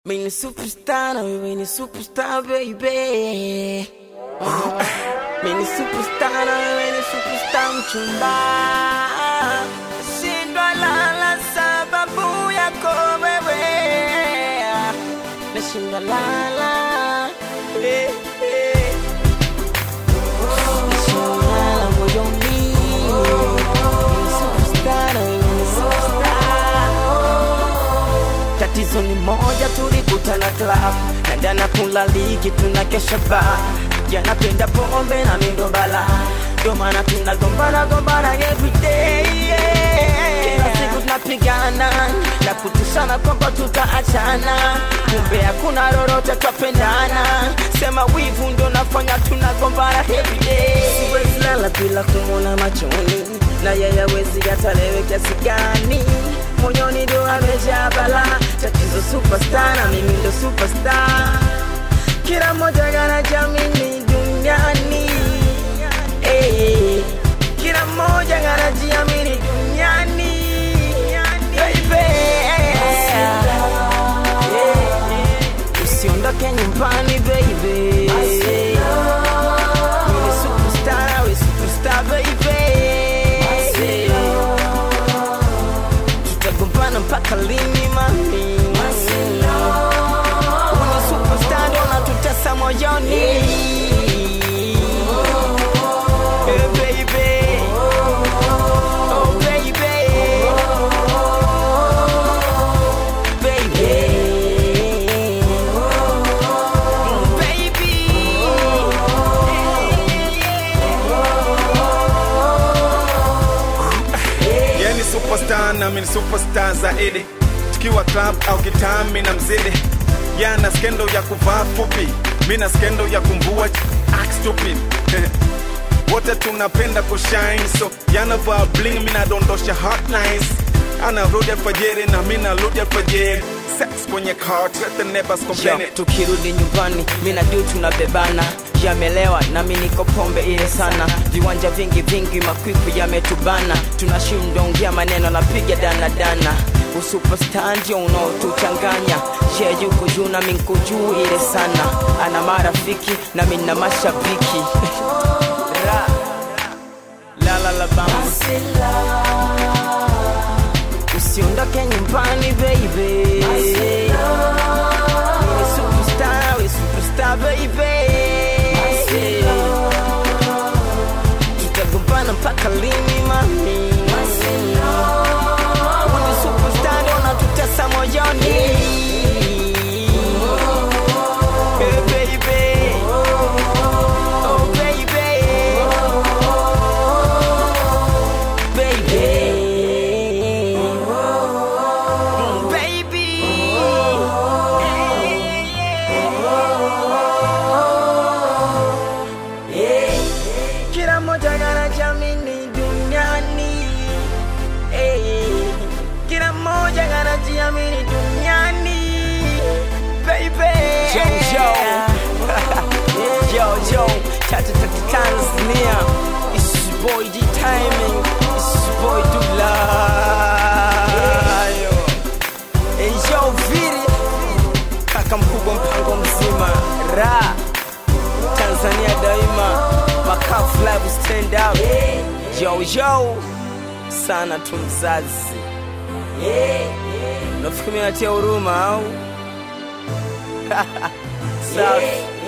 Mimi ni superstar na wewe ni superstar baby. Uh, Mimi ni superstar na wewe ni superstar mchumba. Shindwa lala sababu yako wewe. Nashindwa lala. Eh, eh. Nashindwa lala moyoni. Mimi ni superstar na wewe ni superstar. Tatizo ni moja, tulikutana club na jana kula ligi, tunakesha bar. Yanapenda pombe na mindo bala, ndio maana tunagombana gombana every day. yeah. Kila siku tunapigana na kutishana kwamba tutaachana, kumbe hakuna lolote, twapendana. Sema wivu ndio nafanya tunagombana every day. Siwezi lala bila kumwona machoni, na yeye hawezi hata lewe kiasi gani moyoni ndio amejaa bala. Tatizo superstar na mimi ndo superstar, kila mmoja anajamini duniani eh, kila mmoja anajiamini duniani baby. Eh, usiondoke nyumbani baby. Mimi ni superstar, we superstar baby tutagombana mpaka lini mami? Una superstar ndio unatutesa moyoni. Eh, baby. Oh, baby. Baby. Mm, baby. Yeye ni superstar na mimi ni superstar zaidi. Tukiwa club au kitami na mzidi. Yeye ana skendo ya kuvaa fupi, mimi na skendo ya kumvua act stupid. Wote tunapenda kushine so yanavaa bling, mimi nadondosha hotlines. Anarudi alfajiri na mimi narudi alfajiri. Sex kwenye car, let the neighbors Yo, complain. tukirudi nyumbani mi na du tunabebana yamelewa nami niko pombe ile sana viwanja vingi vingi makwiku yametubana tunashindwa ongea maneno napiga danadana usupesta ndio unaotuchanganya je yuko juu nami nko juu ile sana ana marafiki nami na mashabiki Ra. la la la bam usiondoke nyumbani baby Mimi superstar, we superstar baby tutagombana mpaka lini mami Wewe superstar ndio unatutesa moyoni Eh, baby. Oh, baby. Baby. Mm, baby. Kila mmoja anajamini duniani Eh, kila mmoja anajiamini duniani baby Joe Yo yo Tata Tata Tanzania It's your boy D Timing It's your boy Dula Yo Hey yo Viri Kaka mkubwa mpango mzima Ra Tanzania daima Makafu live stand up Yo yo Sana tu mzazi Nafikiri natia huruma au Safi